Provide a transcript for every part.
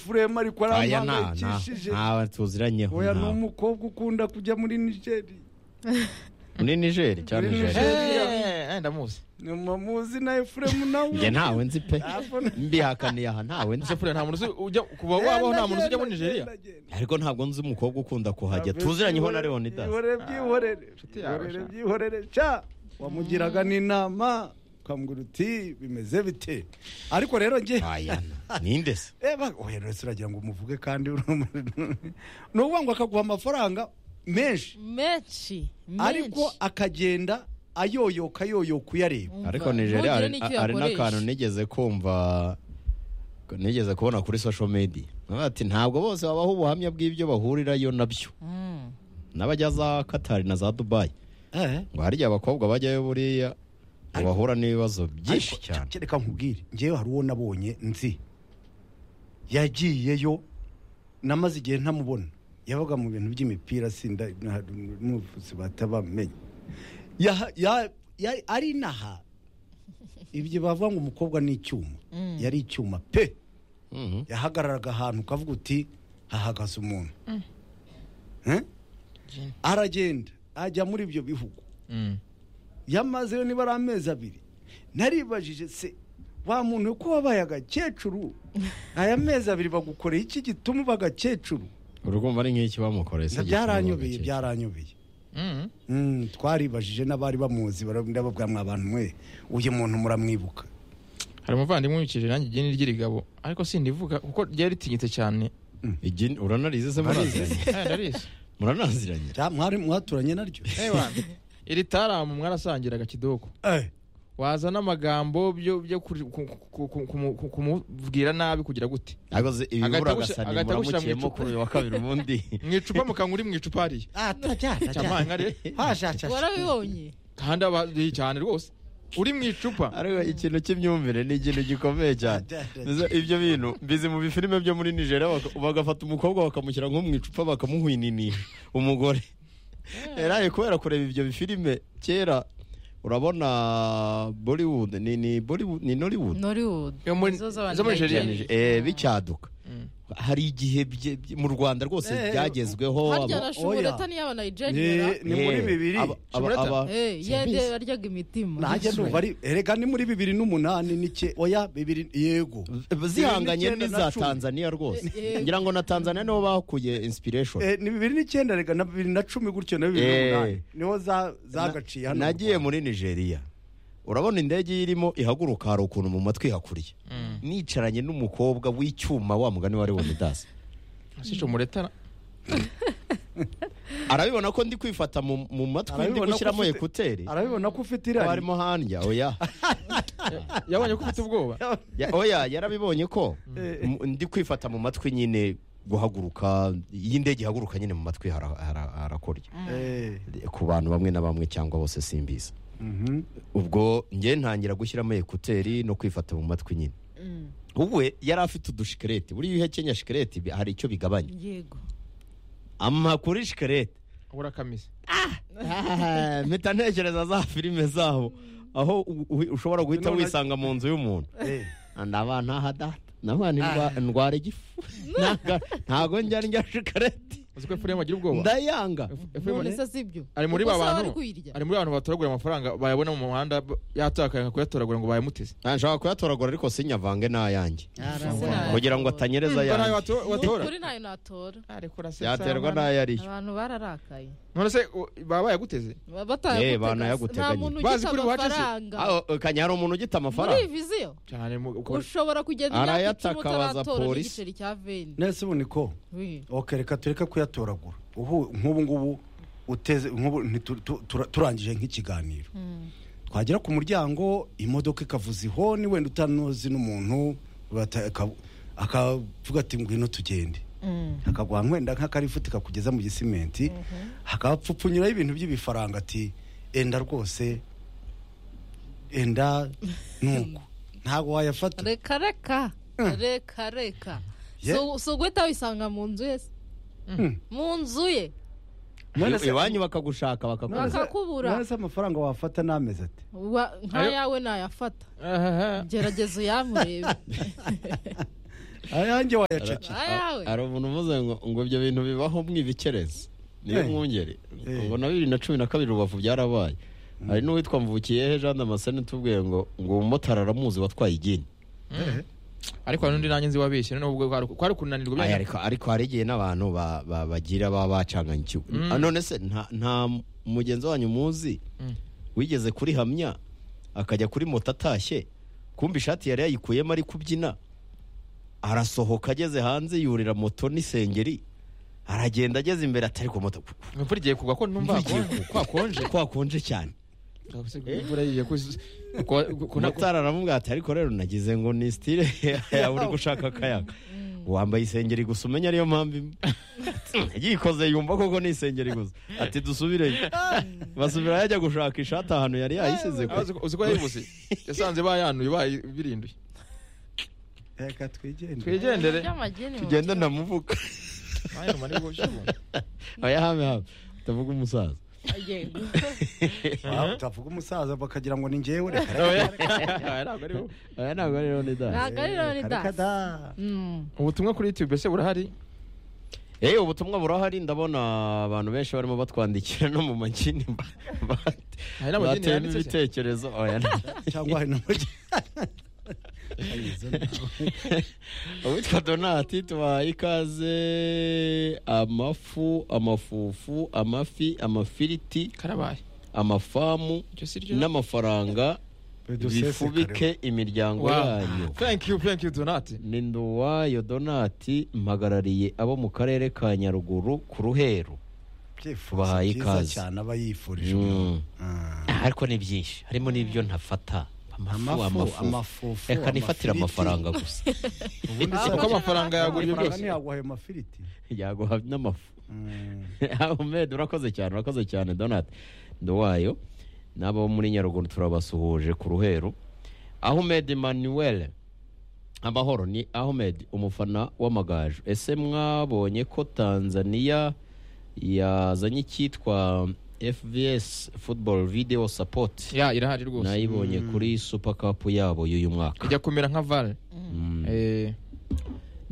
efuremu ariko ari aya nta amuhangayikishije nta tuziranyeho oya ni nta- umukobwa ukunda kujya muri nigeri muri nigeri cyangwa Muri nigeri Niger. Eh, eh, ndamuzi ni muzi na efuremu nawe njye ntawe nzi pe Ntabwo- mbihakaniye aha ntawe nzi sefure nta muntu uzi ujya kuba wabaho nta muntu uzi ujya muri nigeria ariko ntabwo nzi umukobwa ukunda kuhajya tuziranyeho na leonidas ihorere byihorere Nshuti yawe, ihorere sha. byihorere ca wamugiraga n'inama ukambwira uti bimeze bite ariko rero njye aya ninde se eba ohererese uragira ngo umuvuge kandi uri- ni ukuvuga ngo akaguha amafaranga menshi menshi menshi. ariko akagenda ayoyoka ayoyoka uyareba Umva, ariko nigeria ntugire hari n'icyo hari yakoresha. n'akantu nigeze kumva nigeze kubona kuri social media Nawe ati ntabwo bose babaho ubuhamya bw'ibyo bahurirayo nabyo Mm. n'abajya za katari na za dubayi ngo harya abakobwa bajyayo buriya ngo Ariko- bahura n'ibibazo byinshi Ariko, cyane cya- reka nkubwire ngewe hari uwo nabonye nzi yagiyeyo namaze igihe ntamubona yabaga mu bintu by'imipira sinda n'ubuvuzi batabamenye Ya- ya- ya- ari inaha ibyo bavuga ngo umukobwa ni icyuma Mm. yari icyuma pe Mhm. yahagararaga ahantu ukavuga uti hahagaze umuntu Eh? Jin. aragenda ajya muri ibyo bihugu Mm. yamazeyo niba ari amezi abiri naribajije se wa muntu ko wabaye agakecuru aya mezi abiri bagukoreye iki gituma uba agakecuru urumva ari nk'iki bamukoreye Na byaranyobeye byaranyobeye Mm. Mm, twaribajije n'abari bamuzi bara- ndababwira mwa bantu mwe uyu muntu muramwibuka hari umuvandimwe wibikije nanjye igeni ry'irigabo ariko sindivuga kuko ryari ritinyitse cyane byaranyobeye uranarize se muranaziranye Eh, ndarizi muranaziranye Ja, mwari mwaturanye naryo iri taramu mwarasangiraga kidoko Eh, waza n'amagambo byo byo kuri- ku- ku- ku- kumu- ku- kumubwira nabi kugira gute ariko se ibibura Agahita agasani agushyira- agahita agushyira mu muramukiyemo icupa. kuri uyu wa kabiri ubundi mu icupa mukanywa uri mu icupa hariya cyamaye nkare warabibonye kandi abaduhi cyane rwose uri mu icupa ariko ikintu cy'imyumvire ni ikintu gikomeye cyane Mbese ibyo bintu mbizi mu bifilime byo muri nigeria baka- bagafata umukobwa bakamushyira nko mu icupa bakamuhwininisha umugore eraye kubera kureba ibyo bifilime kera urabona bollywood ni ni bollywood ni nollywood nollywood Yo muri- Nizo z'abantu zo muri Nigeria. begereye. Eh, bicyaduka Mm. hari igihe bye- bye- mu rwanda rwose Eh, byagezweho harya abo- na oya. shumureta niyo abana ni nigeria ni muri Eh, bibiri aba- aba- Shumureta? aba- Eh, yede baryaga imitima nanjye ndumva ari erega ni muri bibiri n'umunani n'ike oya bibiri yego zihanganye Bibiri n'icyenda na n'iza cumi. tanzania rwose Eh, eh. ngira ngo na tanzania niho bakuye inspiration Eh, ni bibiri n'icyenda rega na bibiri na cumi gutyo na bibiri Eh. n'umunani niho za- zagaciye hano mu nagiye Rwanda. muri nigeria urabona indege iyo irimo ihaguruka hari ukuntu mu matwi hakuriye nicaranye n'umukobwa w'icyuma wa mugani wa leonidas sico muretara arabibona ko ndi kwifata mu mu matwi ndi Arabibona ko gushyiramo ufite- ekuteri arabibona ko ufite ko irari harimo hanja oya yabonye ko ufite ubwoba Ya- oya yarabibonye ko Eh. M- ndi kwifata mu matwi nyine guhaguruka iyo indege ihaguruka nyine mu matwi hara- hara- harakorya Eh, ku bantu bamwe na bamwe cyangwa bose simbizi mhm. ubwo njye ntangira gushyiramo ekuteri no kwifata mu matwi nyine Mm, ubwe yari afite udushikarete buriya iyo uhekenya shikarete bi- hari icyo bigabanya yego ama kuri shikarete urakamize Ah, mpita ntekereza za filime zabo aho u- u- ushobora guhita None- wisanga mu nzu y'umuntu Eh, ndaba ntahadata nabana indwa- ndwara igifu Ntaga- ntago njya ndya shikarete uzi ko efuremu agira ubwoba ndayanga Efuremu- none se si byo ari muri ba Kuko se wari bantu kuyirya. ari muri ba bantu batoragura amafaranga bayabona mu muhanda b- yatakaye nka kuyatoragura ngo bayamuteze Ah, nshaka kuyatoragura ariko sinyavange n'ayanjye Sinayakora. kugira ngo atanyereza Mba nawe ayanjye wato- Ni watora ukuri ntayo natora Ariko urasesa, yaterwa mwana. n'ayo ariyo abantu bararakaye none se u- baba bayaguteze Ba- Eh, batayagutega- banayaguteganya. nta muntu Bazi ugita kuri buhace se- amafaranga Ah, kanya hari umuntu ugita muri amafaranga viziyo cyane mu- ukaba- ushobora kugenda imyaka icumi Arayataka abaza utaratora polisi. n'igiceri cya veni nese ubu niko We. ok reka tureke kuyatoragura ubu nk'ubu ngubu uteze nk'ubu ntitu- tu- tura- turangije nk'ikiganiro Mm. twagera ku muryango imodoka ikavuza ihoni wenda utanozi n'umuntu bata- aka- akavuga ati ngwino tugende Mm. akaguha wenda nk'akarifuti kakugeza mu gisimenti hakapfupfunyiraho ibintu by'ibifaranga ati enda rwose enda nuko ntabwo wayafata reka reka reka reka Ye- So- so guhita wisanga mu nzu ye se? Mm. mu nzu ye None se- iwanyu bakagushaka bakakubura none se- bakakubura. none se amafaranga wafata n'amezi ati Wa- nka Ayo. yawe nayafata Ahaha. gerageza uyamurebe ayanjye wayacece ayawe hari umuntu uvuze ngo ngo ibyo bintu bibaho mwibikereze niyo Eh. mwungeri Eh. ngo na bibiri na cumi na kabiri rubavu byarabaye hari n'uwitwa mvukiyehe jean damascene tubwiye ngo ngo umumotari aramuzi watwaye igini ariko hari n'undi nanjye nzi wabeshye noneho ubwo kwari kwari kunanirwa Aya, byari ariko ariko hari igihe n'abantu ba- ba- bagira baba bacanganya ikigo Mm. Ah, none se nta- nta mugenzi wanyu muzi Mm. wigeze kurihamya akajya kuri moto atashye kumva ishati yari yayikuyemo ari kubyina arasohoka ageze hanze yurira moto n'isengeri aragenda ageze imbere atari ku moto imvura igiye kugwa ko numva Imvura igiye hakonje- kwakonje kwakonje cyane imvura igiye kuzi- kwa- ku- ku- motari aramubwira ati ariko rero nagize ngo ni stile yawe uri gushaka akayaga wambaye isengeri gusa umenya ariyo mpamvu imwe yikoze yumva koko ni isengeri gusa ati dusubireyo basubira yajya gushaka ishati ahantu yari yayisize Ah, uzi ko- uzi ko yayibuze yasanze bayanuye bayibirinduye reka twigende twigendere by'amageni tugenda ndamuvuga Ayaruma ni bwo shyira. oya hame hame utavuga umusaza yego Ah, utavuga umusaza bakagira ngo ni ngewe reka reka Oya. Aya ntabwo ari bo. oya ntabwo ari Loni da ntabwo ari rero ni reka reka da da Mm. ubutumwa kuri youtube ese burahari Eh ubutumwa burahari ndabona abantu benshi barimo batwandikira no mu magini Hari n'amagini batema yanditse se? ibitekerezo oya nta- cyangwa hari n'umujyi uwitwa donati tubahaye ikaze amafu amafufu amafi amafiriti karabaye amafamu icyo si ryo n'amafaranga bifubike imiryango Wow. yanyu thank you thank you donati ni nduwayo donati mpagarariye abo mu karere ka nyaruguru ku ruheru Bahaye byifuzo ikaze. byiza cyane aba yifurije Mm. Ah. ariko ni byinshi harimo n'ibyo ntafata amafu amafu amafu amafufu reka nifatire amafiriti. amafaranga gusa ubundi Kuko se- amafaranga yagura ibyo amafaranga byose. ntiyaguha ayo mafiriti yaguha n'amafu Mm. Ahmed urakoze cyane urakoze cyane Donat Nduwayo n'abo muri Nyaruguru turabasuhuje ku ruheru Ahmed Emmanuel amahoro ni Ahmed umufana w'amagaju ese mwabonye ko Tanzania yazanye icyitwa FVS Football Video Support ya irahari rwose nayibonye kuri Super Cup yabo y'uyu mwaka ijya kumera nka vale Mm. Eh,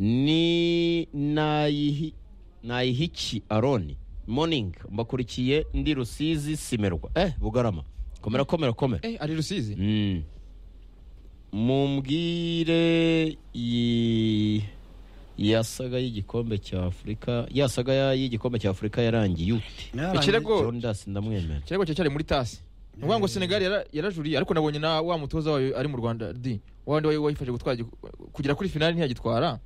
ni nayihi nayihiki aroni morning mbakurikiye ndi rusizi simerwa eh bugarama komera komera komera eh, ari rusizi Mm. mumbwire yi- yasaga y'igikombe cya afurika yasaga ya- y'igikombe cya afurika yarangiye ute ikirego jondas ndamwemera ikirego cye cyari muri tasi ni ukuvuga ngo senegali yara- yarajuriye ariko nabonye na wa mutoza wayo ari mu rwanda di wa wandi wari wayifashe gutwara igiku- kugera kuri finali ntiyagitwara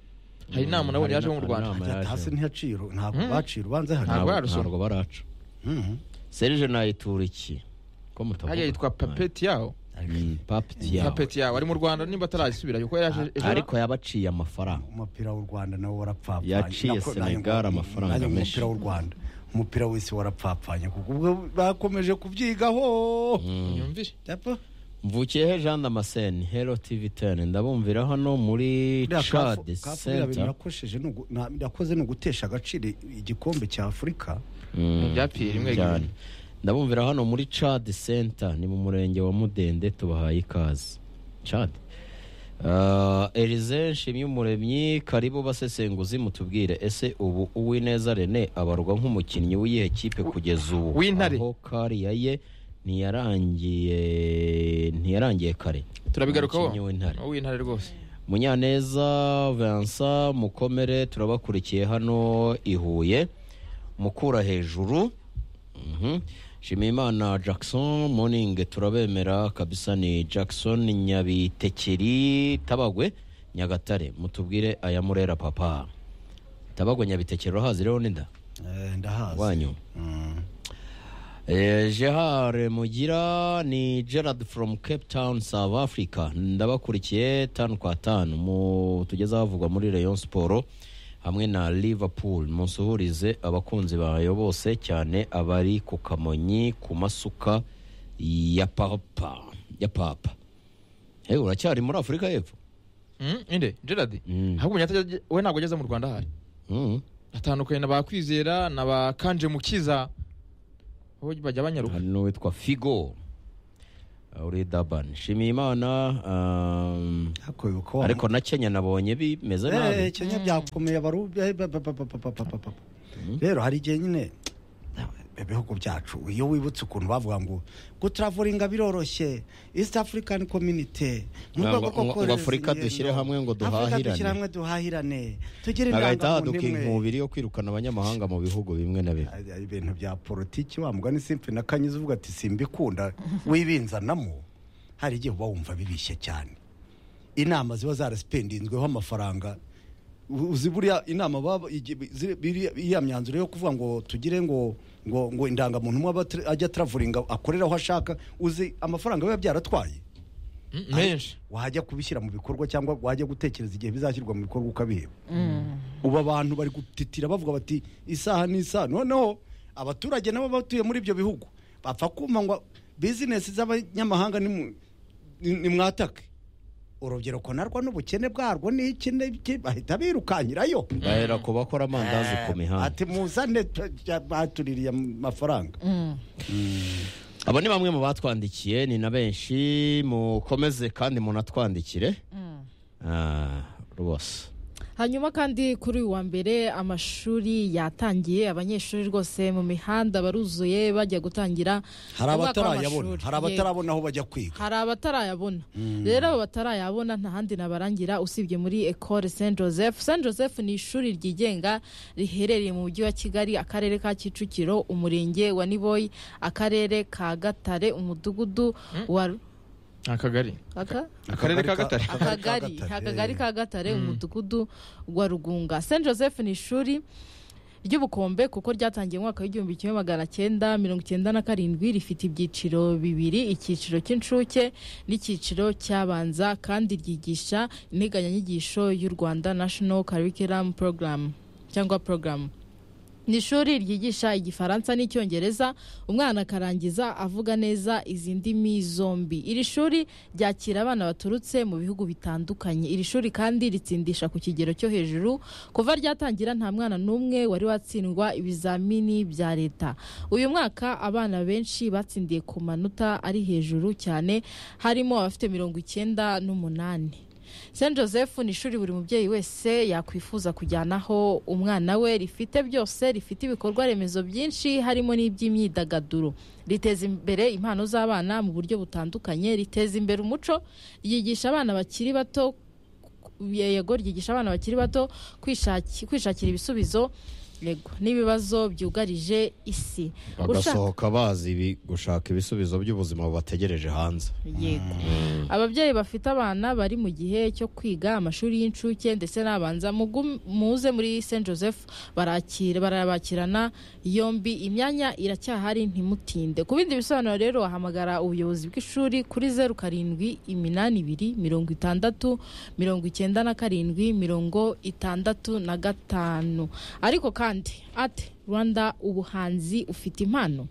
hari Mm, inama nabonye hari yaje na- mu hari rwanda inama. Ajya hasi ntiyaciro ntabwo Mm. bacira ubanza hano Ntabwo Ntabwo- yarusoma. ntabwo baraca Mhm. serije nayitura iki ko mutavuga hajya yitwa papeti yawo Mm, papeti yawe. papeti yawo ari mu rwanda nimba atarayisubirayo kuko yaraje ejo ariko yabaciye amafaranga umupira w'u rwanda nawo warapfapfanye Yaciye Nako- Senegal nanjye- amafaranga nanjye menshi. umupira w'u rwanda umupira w'isi warapfapfanye kuko ubwo bakomeje kubyigaho yumvire Yapa. mvukiyehe jean damascene hero tv 10 ndabumvira hano muri Biriya chad kafu- kafu biriya bintu center nakosheje ni ugu- na- nakoze ni ugutesha agaciro igikombe cya afurika Mm, Byapfiriye rimwe cyane. rimwe. ndabumvira hano muri chad center ni mu murenge wa mudende tubahaye ikaze chad Uh, Elize Nshimyumuremyi karibu basesenguzi mutubwire ese ubu Uwineza Rene abarwa nk'umukinnyi w'iyihe kipe kugeza ubu W'Intare. aho kariya ye ntiyarangiye ntiyarangiye kare turabigarukaho Umukinnyi w'Intare. w'intare rwose munyaneza vincent mukomere turabakurikiye hano i huye mukura hejuru Mhm. nshimiyimana jackson morning turabemera kabisa ni jackson nyabitekeri tabagwe nyagatare mutubwire aya murera papa tabagwe nyabitekeri urahazi rero n'inda Eh, ndahazi wanyu Mm. Eh, Gerard Mugira ni Gerard from Cape Town South Africa ndabakurikiye tanu kwa tanu mu tugeze ahavugwa muri Rayon Sport hamwe na Liverpool musuhurize abakunzi bayo bose cyane abari ku Kamonyi ku masuka ya papa ya papa hey, uracyari muri Afurika y'Epfo Mm, inde gerard Mm. ahubwo Munyata- we ntabwo ageze mu rwanda ahari mm. atandukanye na ba kwizera na ba kanje mukiza bo bajya banyaruka hari n'uwitwa Figo Ah, uri dabani shimiye imana um, hakoyoka wa ariko na kenya nabonye bimeze Eh, nabi kenya byakomeye baru eh, ba- ba- ba- ba- ba- ba- ba- ba- rero hari igihe nyine ibihugu byacu iyo wibutse ukuntu bavuga ngo gutraveringa biroroshye east african community Ngo- ngo- ngo Afurika dushyire hamwe ngo duhahirane. dushyire hamwe duhahirane tugire bagahita indangamuntu haduka imwe. inkubiri yo kwirukana abanyamahanga mu bihugu bimwe na bimwe Ari- ari ibintu bya politiki wa mugani simpi na kanyiza uvuga ati simbikunda wibinzanamo hari igihe uba wumva bibishye cyane inama ziba zarasipendinzweho amafaranga U- uzi buriya inama baba igi- ziri- biriya- iriya myanzuro yo kuvuga ngo tugire ngo ngo ngo indangamuntu umwe aba tra- ajya travelinga akorera aho ashaka uzi amafaranga biba byaratwaye Mm, menshi wajya kubishyira mu bikorwa cyangwa wajya gutekereza igihe bizashyirwa mu bikorwa ukabiheba ubu abantu bari gutitira bavuga bati isaha n'isaha noneho abaturage nabo batuye muri ibyo bihugu bapfa kumva ngo bizinesi z'abanyamahanga nimu- ni- nimwatake urubyiruko narwo n'ubukene bwarwo ni iki n'iki bahita birukankirayo bahera ku bakora amandazi ku mihanda ati muzane t- t- batuririye amafaranga abo ni bamwe mu batwandikiye ni na benshi mukomeze kandi munatwandikire Ah, rwose hanyuma kandi kuri uyu wa mbere amashuri yatangiye abanyeshuri rwose mu mihanda baruzuye bajya gutangira hari umwaka abatarayabona w'amashuri. hari abatarabona aho bajya kwiga hari abatarayabona rero abo batarayabona nta handi nabarangira usibye muri ecole saint joseph saint joseph ni ishuri ryigenga riherereye mu mujyi wa kigali akarere ka kicukiro umurenge wa niboyi akarere ka gatare umudugudu wa akagari aka akarere ka gatare akagari akagari ka gatare umudugudu wa rugunga saint joseph ni ishuri ry'ubukombe kuko ryatangiye mu mwaka w'igihumbi kimwe magana cyenda mirongo icyenda na karindwi rifite ibyiciro bibiri icyiciro cy'incuke n'icyiciro cy'abanza kandi ryigisha integanyanyigisho y'u rwanda national curriculum program cyangwa program ni ishuri ryigisha igifaransa n'icyongereza umwana akarangiza avuga neza izi ndimi zombi iri shuri ryakira abana baturutse mu bihugu bitandukanye iri shuri kandi ritsindisha ku kigero cyo hejuru kuva ryatangira nta mwana n'umwe wari watsindwa ibizamini bya leta uyu mwaka abana benshi batsindiye ku manota ari hejuru cyane harimo abafite mirongo icyenda n'umunani St Joseph ni ishuri buri mubyeyi wese yakwifuza kujyanaho umwana we rifite byose rifite ibikorwa remezo byinshi harimo n'iby'imyidagaduro riteza imbere impano z'abana mu buryo butandukanye riteza imbere umuco ryigisha abana bakiri bato yego ryigisha abana bakiri bato kwishaki- kwishakira ibisubizo yego n'ibibazo byugarije isi Ushaka- bagasohoka bazi ibi- gushaka ibisubizo by'ubuzima bubategereje hanze yego ababyeyi bafite abana bari mu gihe cyo kwiga amashuri y'incuke ndetse n'abanza mugu- muze muri St Joseph barakira barabakirana yombi imyanya iracyahari ntimutinde ku bindi bisobanuro rero wahamagara ubuyobozi bw'ishuri kuri zeru karindwi iminani ibiri mirongo itandatu mirongo icyenda na karindwi mirongo itandatu na gatanu ariko kandi ati rwanda ubuhanzi ufite impano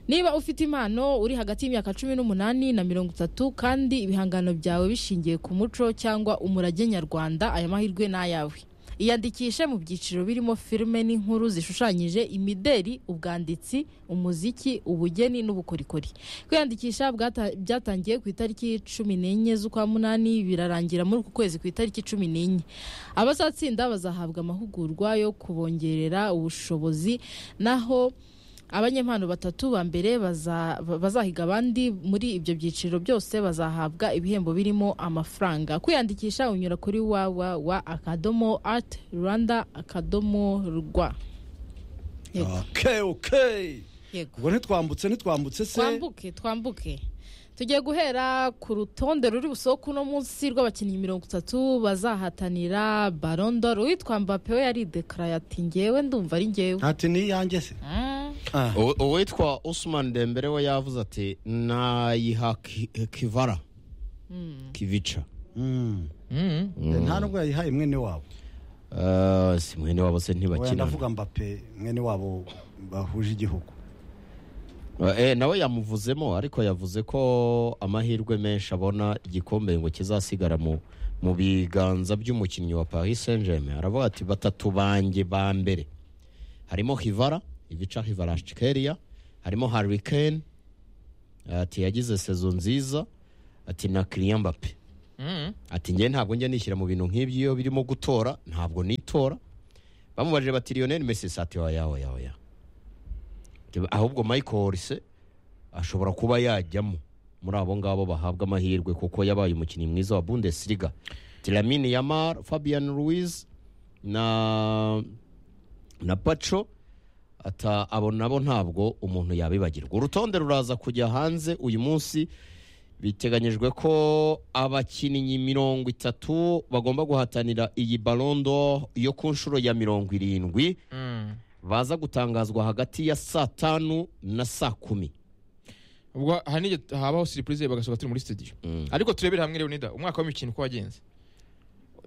niba ufite impano uri hagati y'imyaka cumi n'umunani na mirongo itatu kandi ibihangano byawe bishingiye ku muco cyangwa umurage nyarwanda aya mahirwe ni ayawe iyandikishe mu byiciro birimo filime n'inkuru zishushanyije imideri ubwanditsi umuziki ubugeni n'ubukorikori kwiyandikisha bwata- byatangiye ku itariki cumi n'enye z'ukwa munani birarangira muri uku kwezi ku itariki cumi n'enye abazatsinda bazahabwa amahugurwa yo kubongerera ubushobozi naho abanyempano batatu ba mbere baza- ba- bazahiga abandi muri ibyo byiciro byose bazahabwa ibihembo birimo amafaranga kwiyandikisha unyura kuri www akadomo art rwanda akadomo rwa Yego, okay okay yego. ubwo ntitwambutse ntitwambutse se twambuke twambuke tugiye guhera ku rutonde ruri busohoke uno munsi rw'abakinnyi mirongo itatu bazahatanira barondoro uwitwa mbape we yaridekaraye ati ngewe ndumva ari ngewe ati ni iyanjye se Mm. Ah. U- uwitwa usman dembere we yavuze ati nayiha ki- kivara kivica Mm. Mm. nta nubwo yayihaye mwene wabo Ah, si mwene wabo se Oya, ntibakina ndavuga mbape mwene wabo bahuje igihugu Ah, eh, nawe yamuvuzemo ariko yavuze ko amahirwe menshi abona igikombe ngo kizasigara mu mu biganza by'umukinnyi wa Paris Saint-Germain aravuga ati batatu banjye ba mbere harimo Hivara Ivica Hivarashkeria harimo Harry Kane ati yagize sezo nziza ati na kiriya mbape Mm. ati njye ntabwo njya nishyira mu bintu nk'ibyo iyo birimo gutora ntabwo nitora bamubajije bati lionel messi ati oya oya oya Ati, ahubwo michael Olise ashobora kuba yajyamo muri abo ngabo bahabwa amahirwe kuko yabaye umukinnyi mwiza wa bundesliga tiramini yamar fabian ruiz na na paco ata abo nabo ntabwo umuntu yabibagirwa urutonde ruraza kujya hanze uyu munsi biteganyijwe ko abakinnyi mirongo itatu bagomba guhatanira iyi barondo yo ku nshuro ya mirongo irindwi Mm. baza gutangazwa hagati ya saa tanu na saa kumi ubwo hari n'igihe habaho siripurize bagasohoka turi muri studio ariko turebere hamwe leonida umwaka w'imikino uko wagenze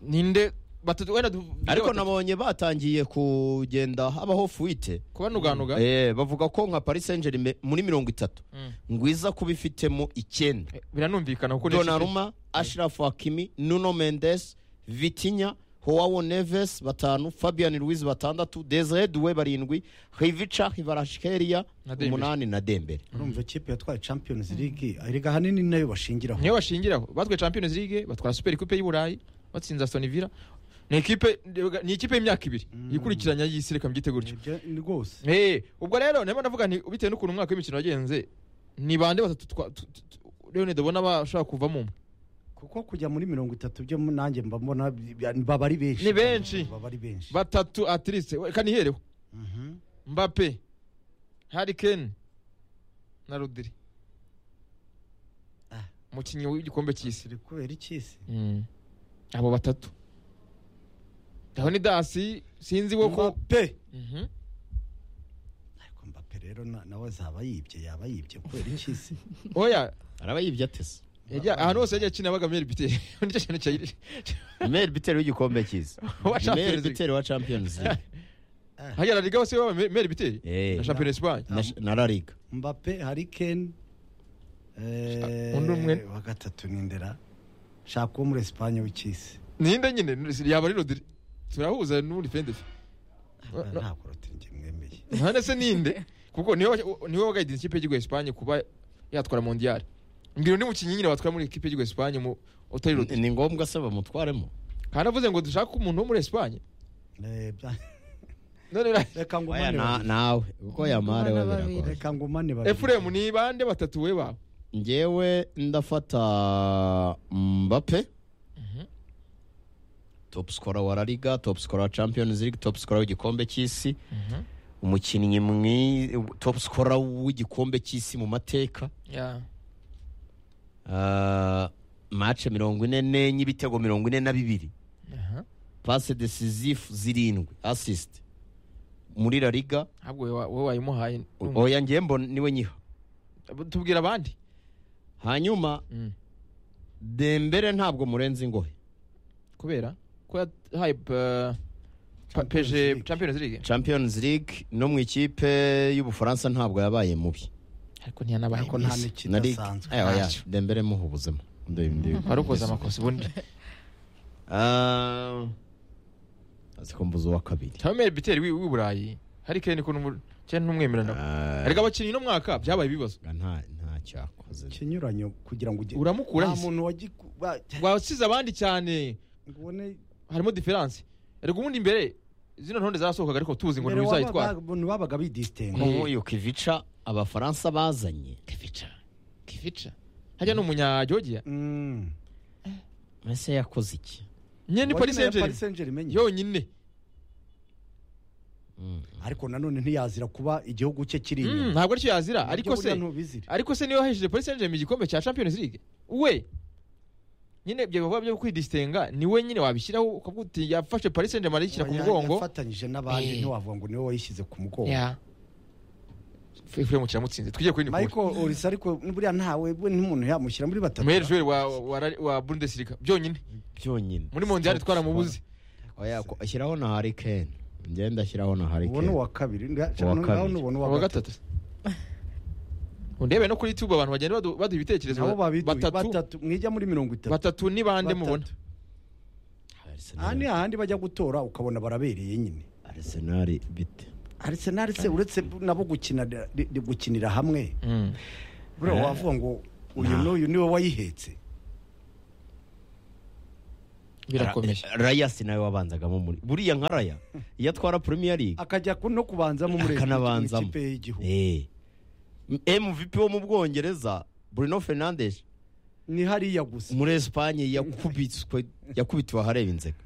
ninde batatu wenda du- ariko batatu- nabonye batangiye kugenda habaho fuite kubanuganuga Eh, bavuga ko nka paris saint germain muri mirongo itatu Mm. ngwiza kuba ifitemo icyenda Eh, biranumvikana kuko ni ikipe- donaruma ashirafu hakimi nuno mendes vitinya howawo neves batanu fabian ruiz batandatu desire duwe barindwi hivica hivarashikeria Na Dembele. umunani na dembere urumva ikipe yatwaye champions league erega ahanini ni nayo bashingiraho niyo bashingiraho batwaye champions league batwara super coupe y'u burayi batsinze aston villa ni ikipe ni ikipe y'imyaka ibiri ikurikiranya y'isi reka mbyite gutyo Nibyo- ni rwose Eh, ubwo rero ndimo ndavuga nti bitewe n'ukuntu umwaka w'imikino wagenze ni bande batatu twa- tu- tu- tu- leonide ubona bashobora kuvamo umwe kuko kujya muri mirongo itatu byo nanjye mba mbona baba ari benshi Ni benshi. baba ari benshi batatu atliste reka nihereho Mhm. mbape hari kane na rudiri Ah. umukinnyi w'igikombe cy'isi Turi kubera iki se abo batatu leonidasi sinzi we ko Mbappe. Mhm. ariko mbappe rero na- nawe azaba yibye yaba yibye kubera iki se oya araba yibye atese yajya- ahantu hose yagiye akina baga meri biteri nicyo kintu cyayiri mel bitero w'igikombe cyiza Wa mel Champions League. bitero wa champions league hajya la liga bose baba Me- meri biteri Eh, na champion espagne na- na la liga mbappe hari kane eh, Undi umwe. wa gatatu ni ndera shaka uwo muri esipanye w'icyisi ninde nyine yaba ari rodiri turahuza n'uri fendefe No, no. ntabwo rotingi mwemeye none se ninde kuko niwe wa- niwe wagayidinze ikipe y'igihugu ya Espagne kuba yatwara mondiyari mbwira undi mukinnyi nyine watwara muri ikipe y'igihugu ya Espagne mu utari Rodri ni ngombwa se bamutwaremo kandi avuze ngo dushake umuntu wo muri Espagne Eh, bya- none ra- reka oya ngumane na- babiri. nawe kuko yamare we Abana babiri. biragoye reka ngumane babiri. Efuremu ni bande batatu we bawe njyewe ndafata mbappe top scorer wa la liga top scorer wa champions league top scorer w'igikombe cy'isi umukinnyi mwi top scorer w'igikombe cy'isi mu mateka Ya. Ah, match mirongo ine n'enye ibitego mirongo ine na bibiri Aha. passe decisive zirindwi assist muri la liga ahubwo we wa- wowe wayimuhaye oya ngiye mbona niwe nyiha tubwira abandi hanyuma Mm. dembere ntabwo murenze ingohe kubera ko yahaye eh, pa- Champions peje League. Champions League champions league no mu ikipe y'ubufaransa ntabwo yabaye mubi ariko ntiyanabaye Ariko nta mikino Nari- idasanzwe. Eh, oya, Ntacyo. dembere muhubuzemo Ndi- ndi- warukoze amakosa ubundi Ah, azi ko mbuze uwa kabiri cyangwa meri biteri w'i w'i burayi hari kane ko n'umu- cyane n'umwemerana Ah, ariko abakinnyi no mwaka byabaye ibibazo nta ntacyo akoze ikinyuranyo kugira ngo ujye uramukura nta muntu wagiku- ba- wasize abandi cyane ngo ubone harimo diferanse ariko ubundi imbere zino ntonde zarasohokaga ariko tuzi ngo mbere ntibizayitwara abantu babaga bidisitenga Mm. nk'uyu kivica abafaransa bazanye kifica kifica hajya n'umunyajyogiya Mm. mbese yakoze iki nyine ni Wajya paris nayo saint germain Paris Saint Germain. yonyine Mm. ariko nanone ntiyazira kuba igihugu cye kiri Mm, inyuma ntabwo aricyo yazira ariko Ibyo se burya ntubizira. ariko se niyo hesheje paris saint germain igikombe cya champions league we nyine ibyo bikorwa byo kwidisitenga ni we nyine wabishyiraho ukavuga uti yafashe paris saint germain arayishyira ku Oya, mugongo yafatanyije n'abandi Eh. ntiwavuga ngo niwe wayishyize ku mugongo ya efuremu kiramutsinze twigiye kuri nikura michael orisa ariko buriya ntawe we n'umuntu yamushyira muri batatu umwere joueur wa, wa, wa, wa bundesliga byonyine byonyine muri mondial twaramubuze oya ko- ashyiraho na hari kane ngenda ashyiraho na hari ubona kane uwa kabiri nga- Uwa nawe kabiri. nubona wa uwa gatatu gatatu undebe no kuri youtube abantu bagenda badu- baduha ibitekerezo nabo babiduye batatu batatu mwijya muri mirongo itatu batatu ni bande mubona Batatu. Arsenal- aha ni hahandi bajya gutora ukabona barabereye nyine Arsenal bite Arsenal se uretse nabo gukinira gukinira hamwe buriya wavuga ngo uyu Nah. n'uyu niwe wayihetse birakomeje Ra- rayasi nawe wabanzagamo muri buriya nka raya iyo atwara premier league akajya ku- no kubanzamo muri akanabanzamo ikipe y'igihugu Eh. mvp wo mu bwongereza bruno fernandes ni hariya gusa muri esipanye yakubitswe yakubitiwe ahareba inzega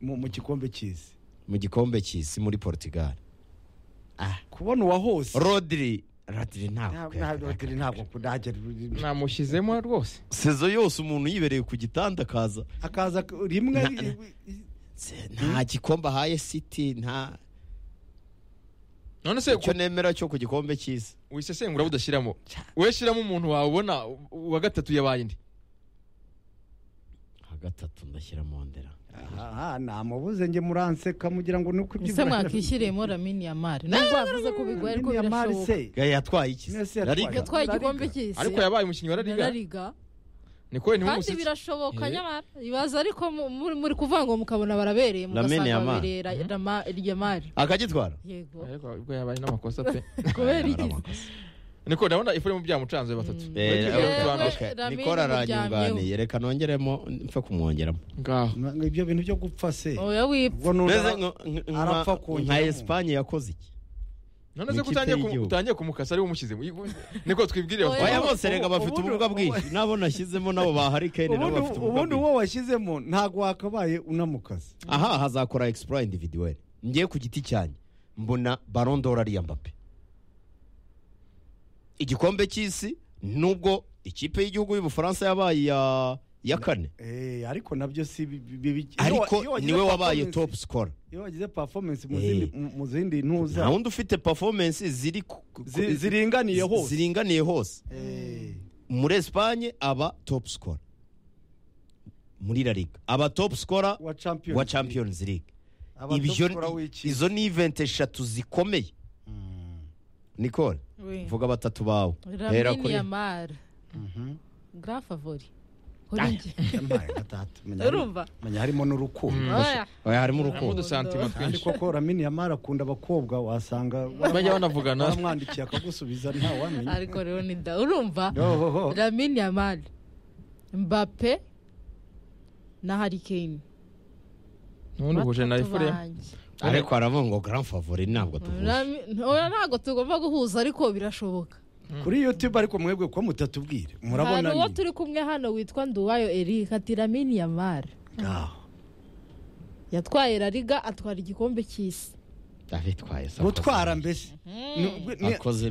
mu mu gikombe cy'isi mu gikombe cy'isi muri portugal ah. kubona uwa hose rodri rodri ntabwo ntabwo ntabwo kudagera namushyizemo rwose sezo yose umuntu yibereye ku gitanda akaza akaza rimwe Na- na- Se- nta gikombe ahaye city nta none se icyo nemera cyo ku gikombe cy'isi wisesengura budashyiramo wowe shyiramo umuntu wawe ubona uwa gatatu yabaye indi nka gatatu ndashyira mondera aha namubuze njye muranseka mugira ngo ni uko ese mwakwishyiriyemo ramini ya mari nubwo wavuze ko bigoye ariko birashoboka gaya yatwaye iki se? Messi La yatwaye. Liga? yatwaye igikombe Lariga. cy'isi ariko yabaye umukinnyi wa na rariga Lariga. niko kandi ntimumuseke birashoboka Eh. nyamara ibibazo ariko mu- muri muri kuvuga ngo mukabona barabereye Lamine mugasanga Yamal. babereye ra- Rama- irya mari akagitwara yego ariko ubwo yabaye n'amakosa pe kubera Ari iki amakosa. niko ndabona ifurimu byamucanze batatu Mm. Eh, okay, Bagiye batanu. Yewe, okay. Lamine nikora aranyunganiye muryamyeho. reka nongeremo mpfe kumwongeramo ngaho Ngo ibyo bintu byo gupfa se oya wipfa ubwo nundi Mbese ara- nka- nka- arapfa nka- nka kuwujyamo. esipanye yakoze iki none Mu se ikipe ko utangiye ku- y'igihugu. utangiye kumukasa ariwe umushyizemo I- niko twibwirire Oya. baya batuvuga. bose reka bafite ubundi- ubumuga bwinshi n'abo nashyizemo nabo ba harikeni nabo ubundi bafite ubumuga ubundi bwinshi uwo washyizemo ntabwo wakabaye unamukaze aha hazakora egisipura individuweli ngiye ku giti cyanjye mbona barondora ariya mbappe igikombe cy'isi nubwo ikipe y'igihugu y'ubufaransa yabaye iya iya kane Eh, ariko nabyo si bi- bi- bi- bi- iyo wa- iyo ariko wagize niwe wabaye performance- topu sikora iyo wagize performance mu Eh. zindi- mu- mu zindi ntuza nta wundi ufite pafomensi ziri ku- ku- zi- ku- ziringaniye hose ziringaniye hose Eh, muri esipanye aba topu sikora muri la liga aba topu sikora wa champions wa champions league Aba ibyo top scorer w'ikipe. izo ni iventi eshatu zikomeye Mm. nicole vuga batatu bawe hera ramini kuri ya mari Mhm. grand favori kuri njye Yampaye gatatu. Menya hari- urumva menya harimo n'urukundo Mm. oya oya harimo Harimo urukundo udusantima kandi twinshi koko ramini yamara akunda abakobwa wasanga bajya banavugana baramwandikiye akagusubiza ntawamenya ariko rero ni da urumva Yohoho. ramini ya mari mbape na harikeni nubundi huje na ifurimu ariko haravuga ngo grand favori ntabwo tuvuze ntabwo tugomba guhuza ariko birashoboka kuri youtube ariko mwebwe ko mutatubwira murabona hari uwo nyine. turi kumwe hano witwa nduwayo eric ati ramini ya mari Ngaho. yatwaye rariga atwara igikombe cy'isi abitwaye sakoze. gutwara mbese Akoze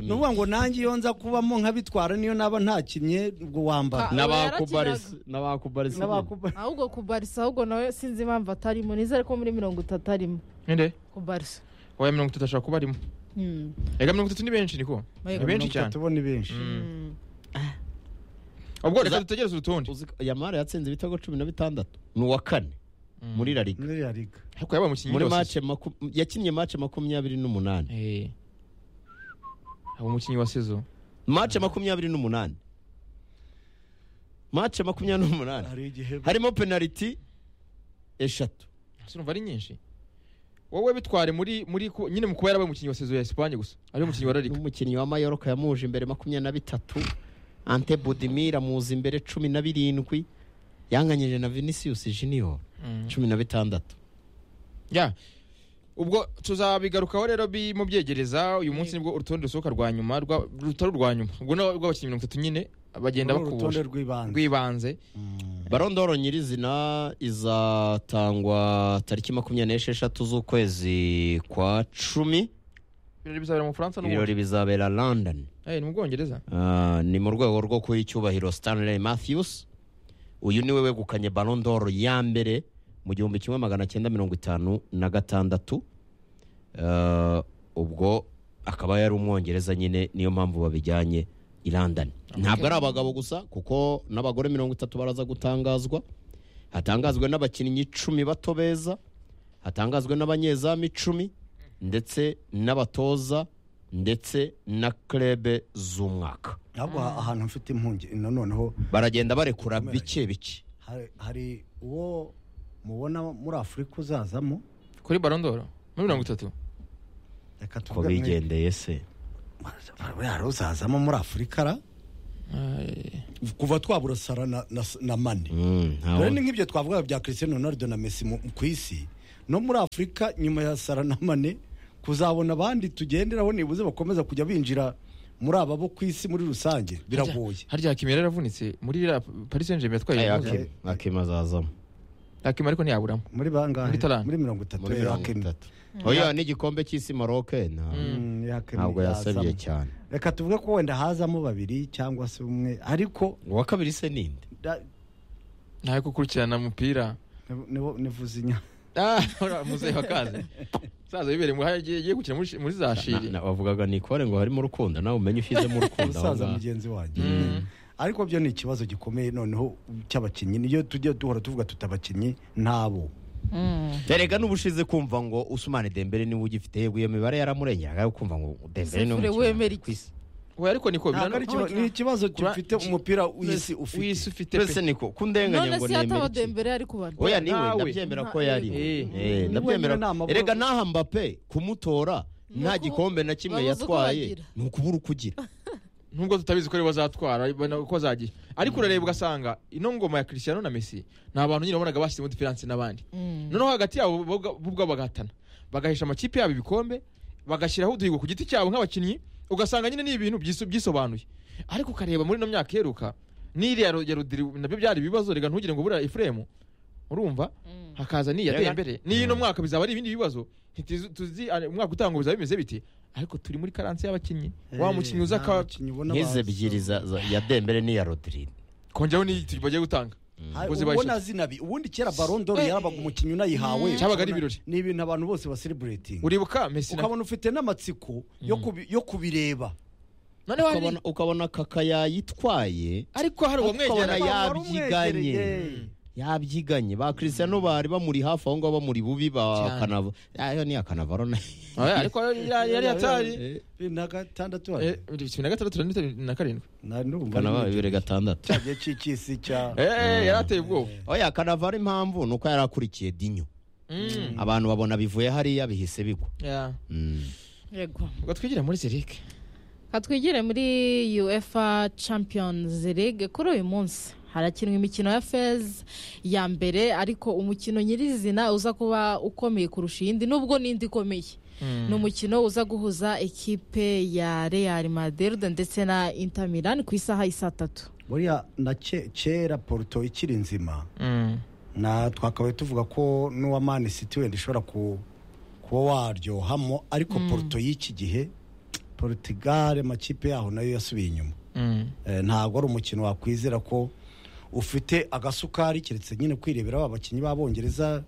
ni neza. ukuvuga ngo nanjye iyo nza kubamo nkabitwara niyo naba ntakinnye ubwo wambara Ka- n'abakubarisi n'abakubarisi N'abakuba- ahubwo ku barisa ahubwo nawe sinzi impamvu atarimo nizere ko muri mirongo itatu arimo ninde ku barisa oya mirongo itatu ashobora kuba arimo Hmm. ega mirongo itatu ni benshi niko Yego. ni benshi cyane tubona ni benshi Hmm. ubwo reka Za- dutegereze urutonde Uzi ko yamara yatsinze ibitego cumi na bitandatu ni uwa kane muri la liga muri ya liga ariko yabaye umukinnyi muri wose mace maku- yakinnye mace makumyabiri n'umunani Eh. aba umukinnyi wa sezo mace makumyabiri n'umunani mace makumyabiri n'umunani hari igihe harimo penaliti eshatu sinumva ari nyinshi wowe bitware muri muri ku- nyine mu kuba yarabaye umukinnyi wa sezo ya esipanye gusa ari umukinnyi wa rariga n'umukinnyi wa mayoroka yamuje imbere makumyabiri na bitatu ante budimir amuza imbere cumi na birindwi yanganyije na vinicius junior cumi na bitandatu ya ubwo tuzabigarukaho rero bi- mubyegereza uyu munsi nibwo urutonde rusohoka rwa nyuma rwa- rutari urwa nyuma ubwo ni urw'abakinnyi mirongo itatu nyine bagenda Uru urutonde bakubura rw'ibanze rw'ibanze barondoro nyirizina izatangwa tariki makumyabiri n'esheshatu z'ukwezi kwa cumi ibirori bizabera mu bufaransa n'ubundi ibirori bizabera london Eh, ni mu bwongereza Ah, ni mu rwego rwo kuha icyubahiro stanley matthews uyu ni we wegukanye barondoro ya mbere mu gihumbi kimwe magana cyenda mirongo itanu na gatandatu Ah, ubwo akaba yari umwongereza nyine niyo mpamvu babijyanye i london ntabwo ari abagabo gusa kuko n'abagore mirongo itatu baraza gutangazwa hatangazwe n'abakinnyi icumi bato beza hatangazwe n'abanyezamu icumi ndetse n'abatoza ndetse na klebe z'umwaka ntabwo ha- ahantu mfite impungenge noneho baragenda barekura bike bike hari- hari uwo mubona muri afurika uzazamo kuri barondoro muri mirongo itatu reka ko tuvuge mwe- bigendeye se buriya ruzazamo muri afurika ra kuva twabura sara na- na na mane dore ni nk'ibyo twavuga bya christian ronaldo na messi mu- ku isi no muri afurika nyuma ya sara na mane kuzabona abandi tugenderaho nibuze bakomeza kujya binjira muri aba bo ku isi muri rusange biragoye harya hakimi yari yaravunitse muri iriya paris saint germain yatwaye Aya, impuzu. Hakim. Hakim azazamo hakimi ariko ntiyaburamo muri bangahe Muri Talent. muri mirongo itatu muri mirongo itatu oya n'igikombe cy'isi maroc nta- ntabwo yasabye cyane reka tuvuge ko wenda hazamo babiri cyangwa se umwe ariko uwa kabiri se ninde da- ntawe gukurikirana umupira nibo- nivuze inyama Ah, ora, muzehe wakaze saza bibere muhaye agiye gukina muri shi- muri za shiri Na- na- bavugaga nikore ngo harimo urukundo nawe umenye ushyizemo urukundo aho musaza ngaho. mugenzi wanjye Mm. ariko byo ni ikibazo gikomeye noneho cy'abakinnyi niyo tujya duhora tuvuga tuti abakinnyi ntabo Mm. erega n'ubushize kumva ngo usumane dembere niwe ugifite yego iyo mibare yaramurengeraga yo kumva ngo dembere niwe Sefure mukinnyi wemera iki? ku isi. we ariko niko Ntabwo ari ikiba- ni ikibazo gifite umupira w'isi ufite w'isi ufite twese pe niko kundenganya none ngo si hataba nemere iki? dembere ari kubara oya niwe Nawe. ndabyemera ko Nta- yari Eh. Eh, Ni ndabyemera wenyine nta erega maboko. n'aha mbappe kumutora Ni nta uku- gikombe na kimwe babuze uko yatwaye bagira. ni ukubura uko ugira nubwo tutabizi ko aribo bazatwara ubona uko bazagiye ariko urareba ugasanga ino ngoma ya christiano na messi ni abantu nyine wabonaga bashyizemo diferanse n'abandi Mm. noneho hagati yabo bo ubwa- bo ubwabo bagahatana bagahisha amakipe yabo ibikombe bagashyiraho uduhigo ku giti cyabo nk'abakinnyi ugasanga nyine ni ibintu byiso- byisobanuye ariko ukareba muri ino myaka iheruka n'iriya ro- ya rodiri nabyo byari ibibazo reka ntugire ngo buriya ifuremu urumva Mm. hakaza n'iyi Rega. yateye imbere n'iyi no mwaka bizaba ari ibindi bibazo ntitizi- tuzi ah, umwaka utaha ngo bizaba bimeze biti ariko turi muri karansi y'abakinnyi wa mukinnyi uza Nta aka- bakinnyi ubona nk'izi baza. ebyiri za- za- ya dembere n'iya rodrigue kongeho n'iyi tu- bagiye gutanga Hari- Ubuze ubona bayishatse. zinabi ubundi kera barondoro Eh. yarabaga umukinnyi unayihawe Cyabaga ari ibirori. ni ibintu abantu bose basereburetinga uribuka mesi na ukabona ufite n'amatsiko yo kubi- yo kubireba noneho hari Ukabona- ukabona kaka yayitwaye ariko hari ukabona uwamwegeranye yabyiganye Warumwegereye. yabyiganye ba Cristiano bari bamuri hafi aho ngaho bamuri bubi ba Cyane. kanava ayo ni akanavaro na ariko yari yari yatari Eh, bibiri na gatandatu Eh, cumi na gatandatu na mirongo itatu na karindwi Na- n'urumva kanavaro ari bibiri gatandatu cya gihe cy'isi cya Eh, eh, yari ateye ubwoba oya kanavaro impamvu ni uko yari akurikiye dinyo Mm. abantu babona bivuye hariya bihise bigwa Yeah. Mm. Yego. ubwo twigire muri zerike katwigire muri uefa champions league kuri uyu munsi harakinwa imikino ya fez ya mbere ariko umukino nyirizina uza kuba ukomeye kurusha iyindi nubwo n'indi ikomeye ni umukino uza guhuza ekipe ya real madrid ndetse na inter milan ku isaha isa tatu buriya na ke- kera poruto ikiri nzima Mm. na twakabaye tuvuga ko n'uwa mani siti wenda ushobora ku- kuba waryohamo ariko poruto y'iki gihe porutigare amakipe yaho nayo yasubiye inyuma Mm. Eh, ntabwo ari umukino wakwizera ko ufite agasukari keretse nyine kwirebera ba bakinnyi b'abongereza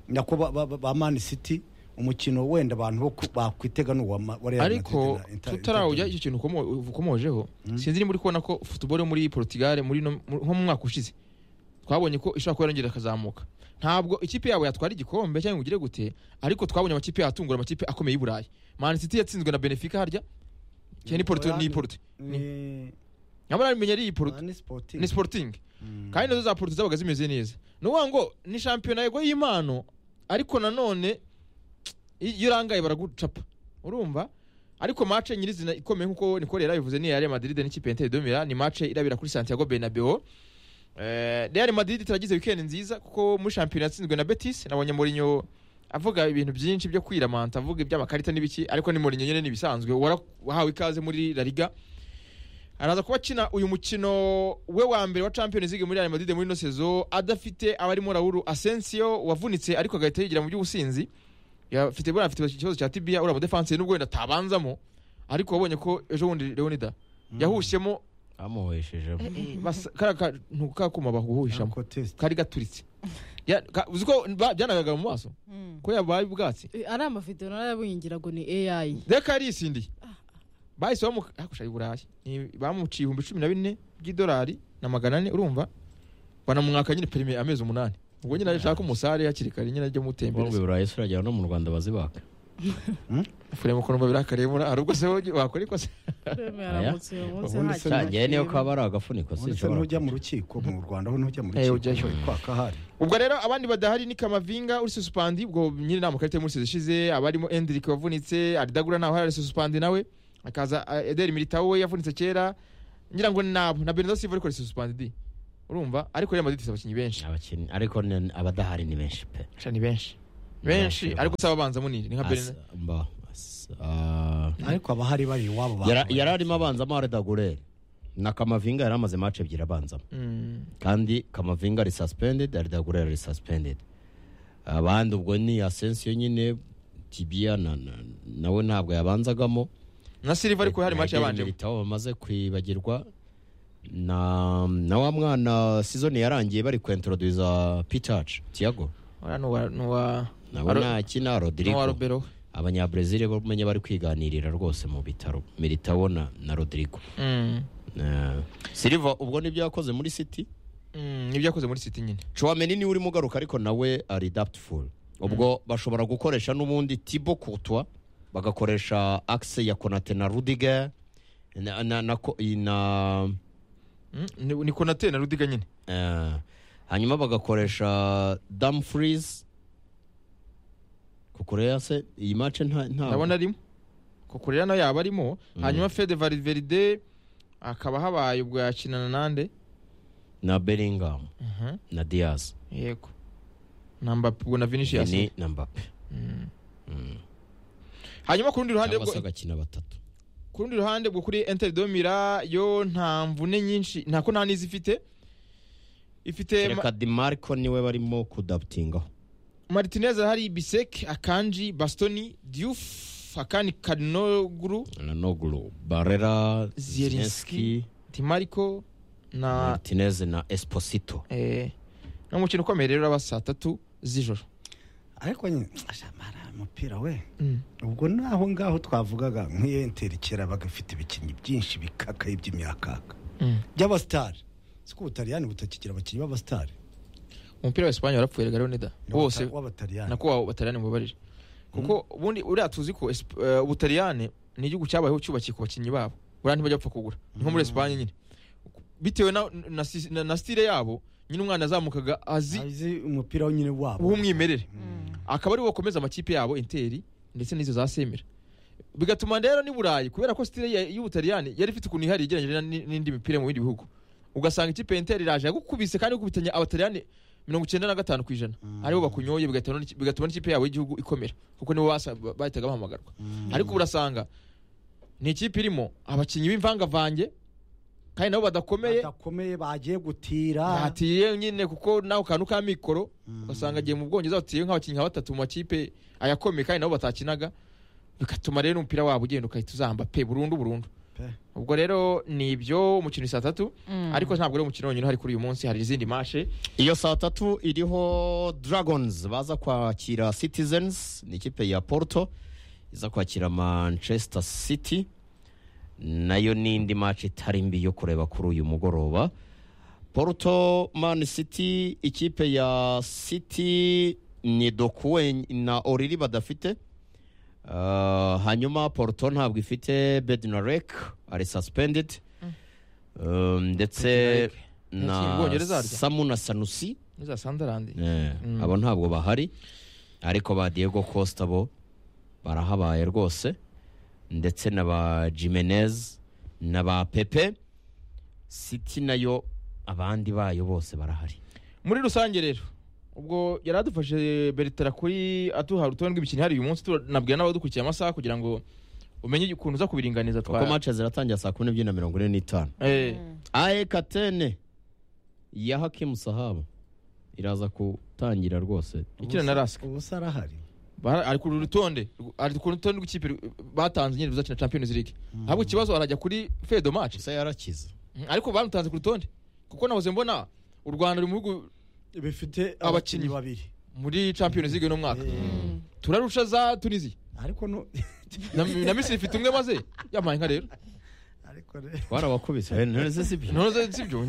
nako ba- ba ba- ba mani siti umukino wenda abantu bo ku- bakwitega ni uwa Ma- wa Real Madrid ariko na Inter- tutarawujya Inter- icyo kintu ukomo- ukomojeho sinzi nimba uri kubona ko futuboro muri portugal muri no- mu- nko mu mwaka ushize twabonye ko ishobora kuba yarongera akazamuka ntabwo ikipe yabo yatwara igikombe cyangwa ngo igire gute ariko twabonye amakipe yatungura amakipe akomeye y'i burayi Man City yatsinzwe na benefica harya cyane ni porto ni porto ni nyamara menya ari iyi porto ni sporting ni sporting kandi nazo za porto zabaga zimeze neza ni ukuvuga ngo ni shampiyona yego y'impano ariko nanone iyo urangaye baragucapa urumva ariko mace nyirizina ikomeye nk'uko nikorera bivuze ni iya Real Madrid n'ikipe ya Inter de Milan ni mace irabira kuri Santiago Bernabeu Eh, Real Madrid turagize weekend nziza kuko muri shampiyona yatsinzwe na Betis nabonye Mourinho avuga ibintu byinshi byo kwiramanta avuga iby'amakarita n'ibiki ariko ni Mourinho nyine n'ibisanzwe warahawe ikaze muri La Liga araza kuba akina uyu mukino we wa mbere wa Champions League muri Real Madrid muri ino sezo adafite abarimo Raul Asensio wavunitse ariko agahita yigira mu by'ubusinzi afite buriya afite ikibazo cya tibia uriya mudefansi nubwo wenda atabanzamo ariko wabonye ko ejo bundi Leonida yahushyemo bamuheshejemo basa- kariya kantu k'akuma baguhishamo Ariko test. kari gaturitse Ya- ka- uzi ko ba- byanagaga mu maso ko yabaye ubwatsi Eh, ari amavideo narabungira ngo ni ai reka yarisindiye bahise bamu- hakusha i burayi Ni- bamuciye ibihumbi cumi na bine by'idolari na magana ane urumva banamwaka nyine perime amezi umunani ubwo nyine ashaka umusare hakiri kare nyine ajya bombi mutembereza burayi se uragera no mu rwanda bazibaka furemo ko numva birakaremura hari ubwo se wogi- wakora ikosa yaramutse uyu munsi Ubundi nta se kintu ngewe niyo kirimo. kaba ari agafuniko uretse sinshobora n'ujya mu rukiko mu rwanda ho n'ujya mu Eh, rukiko ujyayo. kwaka hari ubwo rero abandi badahari ni kamavinga uri susupandi ubwo nyine nta makarita yo muri sezo ishize abarimo endrick wavunitse aridagura ntawe hari susupandi nawe hakaza ah, ederi militao we yavunitse kera ngira ngo ni nabo na benito silva ariko risuspandidi urumva ariko real madrid ifite abakinnyi benshi abakinnyi ariko ni- abadahari ni benshi pe Sha ni benshi Ni benshi benshi. ariko usaba abanza munini ni nka Asa- benito mba- asa- ah. ariko abahari bari iwabo ba- Yara- yari arimo abanzamo aredagurere na kamavinga yari amaze mace ebyiri abanzamo Mm. kandi kamavinga ari suspended aridagurera ari suspended abandi ubwo ni asensiyo nyine tibia na- na- nawe ntabwo yabanzagamo na silva ariko hari match yabanjemo Militao bamaze kwibagirwa na na wa mwana sizoni yarangiye bari kwentroduza pitac tiago Ora nuwa nuwa nawe Aro- ntakina nuwa rodrigo robero abanyabrezil bo umenye bari kwiganirira rwose mu bitaro militao na, na rodrigo Mm. Na- silva ubwo nibyo yakoze muri city Mm, nibyo yakoze muri city nyine Chouameni niwe urimo ugaruka ariko nawe ari adaptful ubwo bashobora gukoresha n'ubundi tibo kutwa bagakoresha axe ya konate na rudiger na, na, na, ko- i- na Mm, ni- ni konate na rudiga nyine eh, hanyuma bagakoresha dumfries kukureya se iyi mace nta nta- ndabona arimo kuko rero nayo yaba arimo hanyuma fede valverde akaba habaye ubwo yakinana nande na bellingham Mhm, na diaz yego na Mbappe, ubwo na vinicius ni na mbappe Mm. Mm. hanyuma ku rundi ruhande cyangwa bwo se agakina batatu ku rundi ruhande bwo kuri Inter de Mira yo nta mvune nyinshi ntako nta n'izi ifite ifite Ma- reka dimarco niwe barimo kudaptingaho Martinez hari Bisek Akanji Bastoni Diouf Akani Kadinoglu nanoglu barera Zielinski. zielinski Timariko na martinez na esposito eh no mukino ukomeye rero aba saa tatu z'ijoro ariko nyine asha, mara, umupira we Mm. ubwo naho ngaho twavugaga nk'iyo enteri kera bagafite ibikinnyi byinshi bikakaye by'imyakaka Mm. by'abasitari siko ubutaliyani butakigira abakinnyi b'abasitari umupira wa Espanye warapfuye rega Leonida wose w'abataliyani nako wa Butaliyani mubabarire kuko ubundi uriya tuzi ko Esp- eh, Ubutaliyani ni igihugu cyabayeho cyubakiye ku bakinnyi babo uriya ntibajya bapfa kugura ni nko muri Espanye nyine bitewe na, na, si- na, na style yabo nyine umwana azamukaga azi azi umupira wo nyine wabo w'umwimerere akaba ariwo bakomeza amakipe yabo interi ndetse n'izo za semera bigatuma rero ni burayi kubera ko sitire ya- y'ubutaliyani yari ifite ukuntu ihari igereranyije na- n'indi mipira mu bindi bihugu ugasanga ikipe ya interi iraje yagukubise kandi ikubitanye abataliyani mirongo icyenda na gatanu ku ijana aribo bakunyoye bigatuma n'iki- bigatuma n'ikipe yabo y'igihugu ikomera kuko nibo basa- bahitaga bahamagarwa ariko ubu urasanga ni ikipe irimo abakinnyi b'imvangavange kandi nabo badakomeye badakomeye bagiye gutira batiye nyine kuko nawe kantu ka mikoro ugasanga agiye mu bwongereza batiye nk'abakinnyi nka batatu mu makipe ayakomeye kandi nabo batakinaga bigatuma rero umupira wabo ugenda ugahita uzahamba pe burundu burundu Pe. ubwo rero ni ibyo umukino ni saa tatu Mm. ariko ntabwo ari umukino wonyine uhari kuri uyu munsi hari izindi mashe iyo saa tatu iriho dragons baza kwakira citizens ni ikipe ya porto iza kwakira manchester city nayo n'indi match itari mbi yo kureba kuri uyu mugoroba porto man city ikipe ya city ni dokuwe na oriri badafite Uh, hanyuma porto ntabwo ifite bednarek ari suspended Um, ndetse Yakinnye mu Bwongereza na arya? samu na sanusi n'iza sandarandi Eh, abo ntabwo bahari ariko ba diego costa bo barahabaye rwose ndetse na ba jimenez na ba pepe city nayo abandi bayo bose barahari muri rusange rero ubwo yari adufashe Bertrand kuri aduha urutonde rw'imikino ihari uyu munsi tu- nabwira n'abadukurikiye amasaha kugira ngo umenye ukuntu uza kubiringaniza kuko mace ziratangira saa kumi n'ebyiri na mirongo ine n'itanu Eh, ae katene ya hakimu sahabu iraza gutangira rwose ikina na rask ubu se arahari Bara- ari ku rutonde rw- ari ku rutonde rw'ikipe rw- batanze nyine ruzakina Champions League ntabwo ikibazo arajya kuri Fedo match gusa yarakize Mm, ariko bamutanze ku rutonde kuko nahoze mbona u Rwanda ruri mu bihugu bifite Abakinnyi. abakinnyi babiri muri Champions League uno mwaka Mm. turarusha za Tunisia ariko no- na, na Misiri ifite umwe maze yamaye nka rero ariko re- warabakubise Eh, none se si byo? none sibyo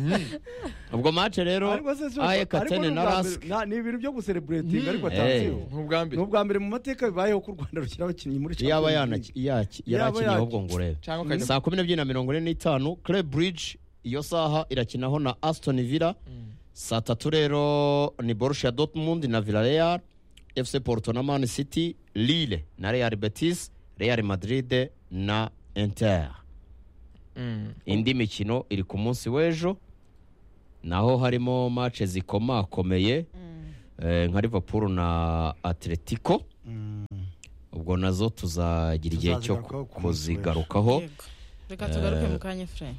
ubwo mace rero ariko se si- ae ariko ni katene na ubwa mbere- rask nta- ni ibintu byo gusereburetinga Mm. ariko Eh. atanziho ni ubwa ni mbere ubwa mbere mu mateka bibayeho ko u rwanda rushyira abakinnyi muri yaba Champions League. yanaki- yaki- Yaba yarakinyeho yaki- ubwo ngo urebe cyangwa ukajya saa kumi n'ebyiri na mirongo ine n'itanu club bridge iyo saha irakinaho na aston villa Mm. saa tatu rero ni borussia dortmund na villarreal fc porto na man city lille na real betis real madrid na inter Mm. indi mikino iri ku munsi w'ejo naho harimo mace zikomakomeye eh, nka liverpool na atletico ubwo nazo tuzagira igihe cyo Tuzazigarukaho ku munsi w'ejo. kuzigarukaho Reka tugaruke mu kanya Efuremu